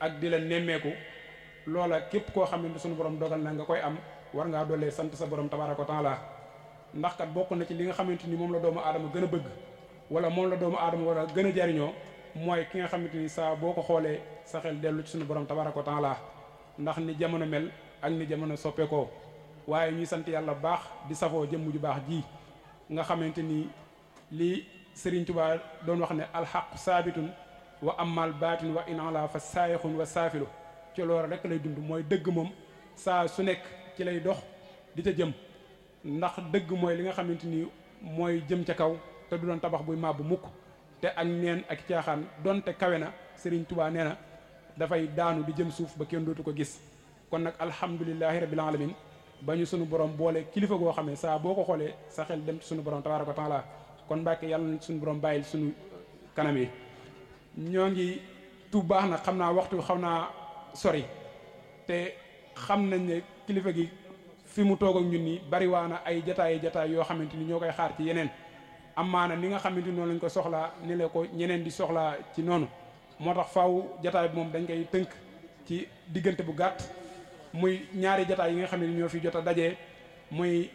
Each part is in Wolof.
ak di la nemmeeku loola képp koo xam ne suñu borom dogal na nga koy am war ngaa doolee sant sa borom tabaaraka wa taala ndax kat bokk na ci li nga xamante ni moom la doomu aadama gën a bëgg wala moom la doomu aadama war a gën a jariñoo mooy ki nga xamante ni saa boo ko xoolee sa xel dellu ci suñu borom tabaaraka wa taala ndax ni jamono mel ak ni jamono soppeekoo waaye ñuy sant yàlla baax di safoo jëmm ju baax ji nga xamante ni li Serigne Touba doon wax ne alxaq saabitun wa amal baatin wa in ala fa saayixun wa saafilu ci loolu rek lay dund mooy dëgg moom saa su nekk ci lay dox di ca jëm ndax dëgg mooy li nga xamante ni mooy jëm ca kaw te du doon tabax buy màbbu mukk te ak neen ak caaxaan donte kawe na Serigne Touba nee na dafay daanu di jëm suuf ba kenn dootu ko gis kon nag alhamdulilahi rabbil alamin ba ñu sunu borom boole kilifa goo xam ne saa boo ko xoolee sa xel dem ci sunu borom tabaaraka wa taala kon Mbàkke yàlla na sunu borom bàyyil sunu kanam yi ñoo ngi tuub baax na xam naa waxtu xam naa sori te xam nañ ne kilifa gi fi mu toog ak ñun nii bariwaana ay jataay jataay yoo xamante ni ñoo koy xaar ci yeneen amaana ni nga xamante ni noonu lañ ko soxlaa ni la ko ñeneen di soxlaa ci noonu moo tax faaw jataay bi moom dañ koy tënk ci diggante bu gàtt muy ñaari jataay yi nga xam ne ñoo fi jot a dajee muy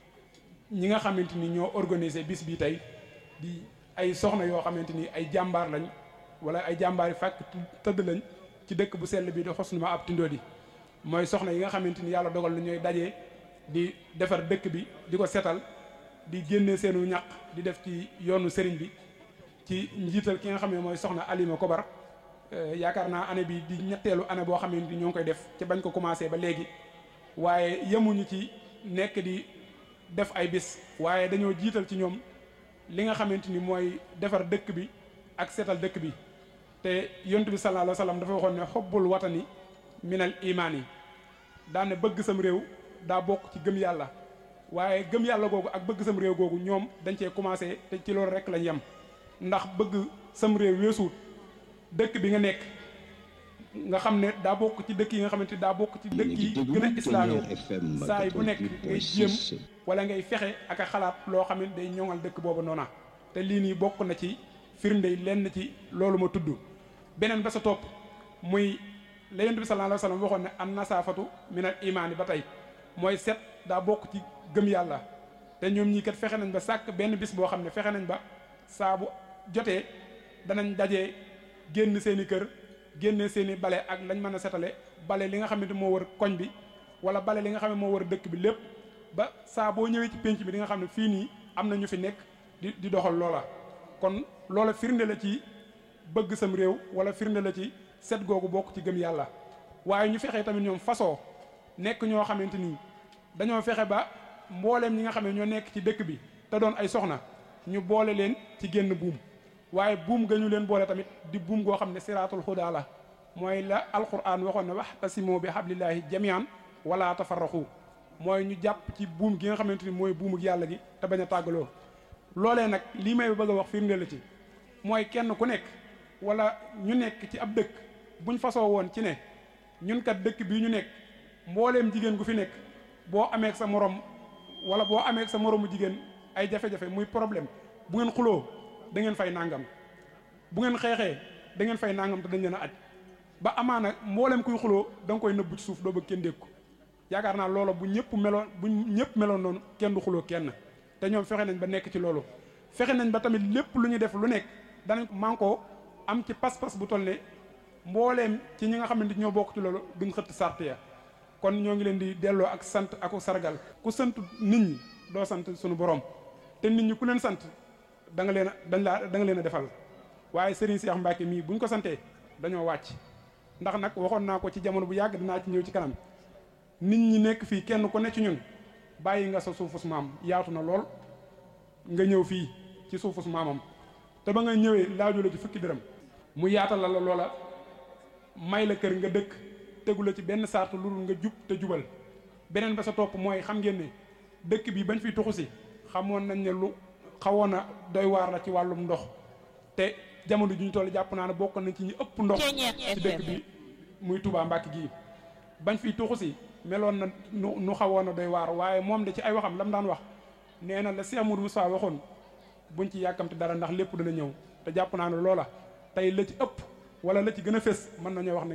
ñi nga xamante ni ñoo organisé bis bi tey di ay soxna yoo xamante ni ay jàmbaar lañ wala ay jàmbaar yi fàkk tëdd lañ ci dëkk bu sell bi di xos ma ab tindoo di mooy soxna yi nga xamante ni yàlla dogal na ñooy dajee di defar dëkk bi di ko setal di génne seenu ñaq di def ci yoonu sëriñ bi ci njiital ki nga xam ne mooy soxna Alima Kobar yaakaar naa année bi di ñetteelu année boo xam ne ñoo ngi koy def ci bañ ko commencé ba léegi waaye yemuñu ci nekk di def ay bis waaye dañoo jiital ci ñoom li nga xamante ni mooy defar dëkk bi ak seetal dëkk bi te yontu bi sallallahu alayhi wa sallam dafa waxoon ne xobbul watani minal imaan yi daane bëgg sam réew daa bokk ci gëm yàlla waaye gëm yàlla googu ak bëgg sam réew googu ñoom dañ cee commencé te ci loolu rek lañ yem ndax bëgg sam réew weesuut dëkk bi nga nekk nga xam ne daa bokk ci dëkk yi nga xamante ni daa bokk ci dëkk yi gën a islaamé saa yi bu nekk ngay jéem wala ngay fexe ak a xalaat loo xam ne day ñoŋal dëkk boobu noona te lii nii bokk na ci firnde lenn ci loolu ma tudd beneen ba sa topp muy la yonent bi sallallahu alayhi wa sallam waxoon ne an nasaafatu minal imaani ba tey mooy set daa bokk ci gëm yàlla te ñoom ñii kat fexe nañ ba sàkk benn bis boo xam ne fexe nañ ba saa bu jotee danañ dajee génn seen i kër génne seen i bale ak lañ mën a setale bale li nga xamante moo wër koñ bi wala bale li nga xam ne moo wër dëkk bi lépp ba saa boo ñëwee ci pénc bi di nga xam ne fii nii am na ñu fi nekk di di doxal loola kon loola firnde la ci bëgg sam réew wala firnde la ci set googu bokk ci gëm yàlla waaye ñu fexee tamit ñoom façon nekk ñoo xamante ni dañoo fexe ba mbooleem ñi nga xam ne ñoo nekk ci dëkk bi te doon ay soxna ñu boole leen ci génn buum waaye buum ga ñu leen boole tamit di buum goo xam ne siraatul hudaa la mooy la alquran waxoon ne waxtasimu bi hablillahi jamian wala tafarraqu mooy ñu jàpp ci buum gi nga xamante ni mooy buumuk yàlla gi te bañ a tàggaloo loolee nag lii may bëgg a wax firnde la ci mooy kenn ku nekk wala ñu nekk ci ab dëkk buñ fasoo woon ci ne ñun kat dëkk bii ñu nekk mbooleem jigéen gu fi nekk boo amee sa morom wala boo amee sa moromu jigéen ay jafe-jafe muy problème bu ngeen xuloo da ngeen fay nangam bu ngeen xeexee da ngeen fay nangam te dañ leen a aj ba amaana mboolem kuy xuloo da nga koy nëbbu ci suuf doo bëgg kenn dégg ko yaakaar naa loolu bu ñëpp meloon bu ñëpp meloon noonu kenn du xuloo kenn te ñoom fexe nañ ba nekk ci loolu fexe nañ ba tamit lépp lu ñu def lu nekk danañ man koo am ci pas-pas bu toll ne mbooleem ci ñi nga xamante ñoo bokk ci loolu duñ xëtt sart ya kon ñoo ngi leen di delloo ak sant ak sargal ku sant nit ñi doo sant suñu borom te nit ñi ku leen sant da nga leen a dañ laa da nga leen a defal waaye Serigne Cheikh Mbacke mii buñ ko santee dañoo wàcc ndax nag waxoon naa ko ci jamono bu yàgg dinaa ci ñëw ci kanam nit ñi nekk fii kenn ku ne ci ñun bàyyi nga sa suufus maam yaatu na lool nga ñëw fii ci suufus maamam te ba nga ñëwee laaju la ci fukki dërëm mu yaatal la loola may la kër nga dëkk tegu la ci benn sart lu dul nga jub te jubal beneen ba sa topp mooy xam ngeen ne dëkk bi bañ fiy tuxu si xamoon nañ ne lu xawoon na doy waar la ci wàllum ndox te jamono ju ñu toll jàpp naa ne bokk nañ ci ñi ëpp ndox ci dëkk bi muy Touba Mbacke gii bañ fiy tuxu si meloon na nu nu xawoon na doy waar waaye moom de ci ay waxam lam daan wax nee na la Cheikh Amadou Moussa waxoon buñ ci yàkkamte dara ndax lépp dana ñëw te jàpp naa ne loola tey la ci ëpp wala la ci gën a fés mën nañoo wax ne